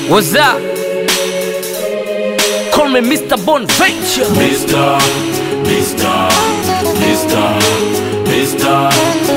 What's up? Call me Mr. Bonventure. Mr. Mr. Mr. Mr.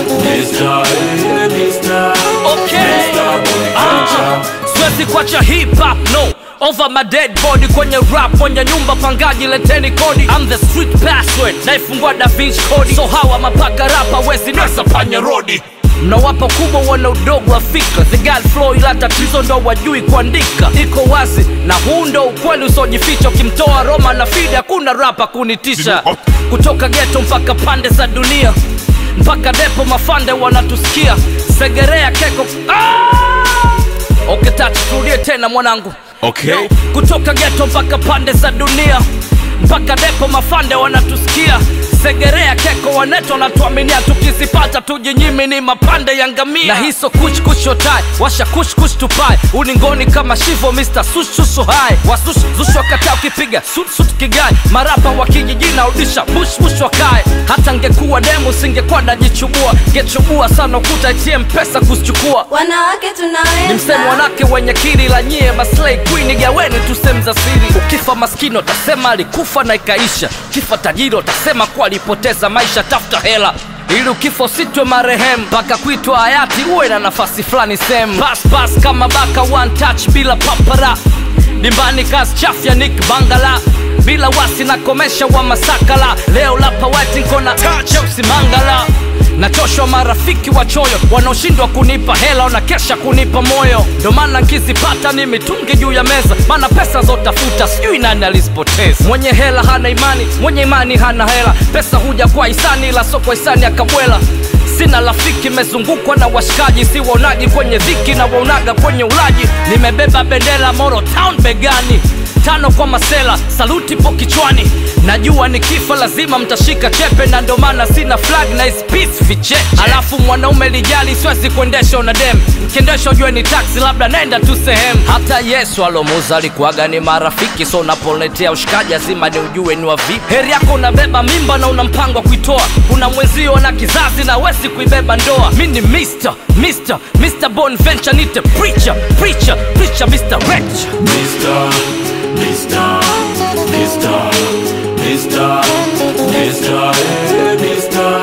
Mr. eh, Mr. Okay. Mr. Bonventure. Siwezi kuacha hip hop no over my dead body kwenye rap kwenye nyumba pangaji leteni kodi I'm the street password naifungua Da Vinci Code so hawa mapaka rapa wezi nasa panya rodi mnawapa kubwa wana udogo wa fikra the girl flow ila tatizo ndo wajui kuandika iko wazi na huu ndo ukweli usiojificha ukimtoa Roma na Fide hakuna rapa kunitisha kutoka geto mpaka pande za dunia mpaka depo mafande wanatusikia segerea keko ah! okay, tatu turudie tena mwanangu Okay. kutoka geto mpaka pande za dunia mpaka depo mafande wanatusikia segerea keko waneto wanatuaminia tukizipata tujinyimi ni mapande ya ngamia na hiso kuchkushotai washa kushkush tupai uningoni kama shivo mr sushushu hai wasush zush wakataa ukipiga sutsut kigai marapa wa kijijina udisha bushbush wakae hata ngekuwa demu singekuwa najichubua ngechubua sana ukuta itie mpesa kuzichukua wanawake ni msemo tunaweza wanake wenye kiri la nyie maslay queen gaweni tu sehemu za siri ukifa maskini utasema alikufa na ikaisha ukifa tajiri utasema kuwa alipoteza maisha tafuta hela ili ukifa usitwe marehemu mpaka kuitwa hayati uwe na nafasi fulani sehemu pas pas kama baka one touch bila papara dimbani kazi chafya nik bangala bila wasi na komesha wa masakala leo lapa wetinkona cheusi mangala nachoshwa marafiki wachoyo wanaoshindwa kunipa hela wanakesha kunipa moyo ndo maana nkizipata ni mitungi juu ya meza maana pesa zotafuta sijui nani alizipoteza mwenye hela hana imani mwenye imani hana hela pesa huja kwa hisani ila so kwa hisani akabwela sina rafiki mezungukwa na washikaji si waonaji kwenye dhiki na waonaga kwenye ulaji nimebeba bendera moro town begani tano kwa masela saluti po kichwani najua nikifa lazima mtashika chepe na ndo maana sina flag na is peace vicheche alafu mwanaume lijali siwezi kuendesha una dem mkiendesha ujue ni taxi labda naenda tu sehemu hata yesu alomuza alikuwaga ni marafiki so unapoletea ushikaji lazima ni ujue ni wa vipi heri yako unabeba mimba na una mpango wa kuitoa kuna mwenzio na kizazi na wezi kuibeba ndoa mi ni mr mr mr bonventure nite preacher preacher preacher mr rich Mr. Mr. Mr. Mr. Mr. eh, Mr.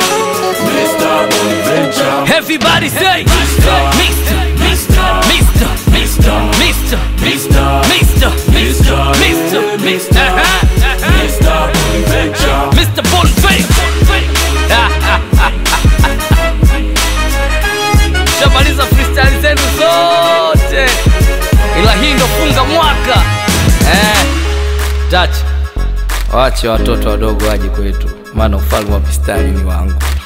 Mr. Bonventure. Everybody say Mr. Mr. Mr. Mr. Mr. Mr. Mr. Mr. Mr. Mr. eh, Mr. Uh-huh, uh-huh. Mr. Bonventure. Mr. Bonface shamaliza freestyle zenu zote ila hii ndo funga mwaka eh. Dach wache watoto wadogo waje kwetu maana ufalme wa pistali ni wangu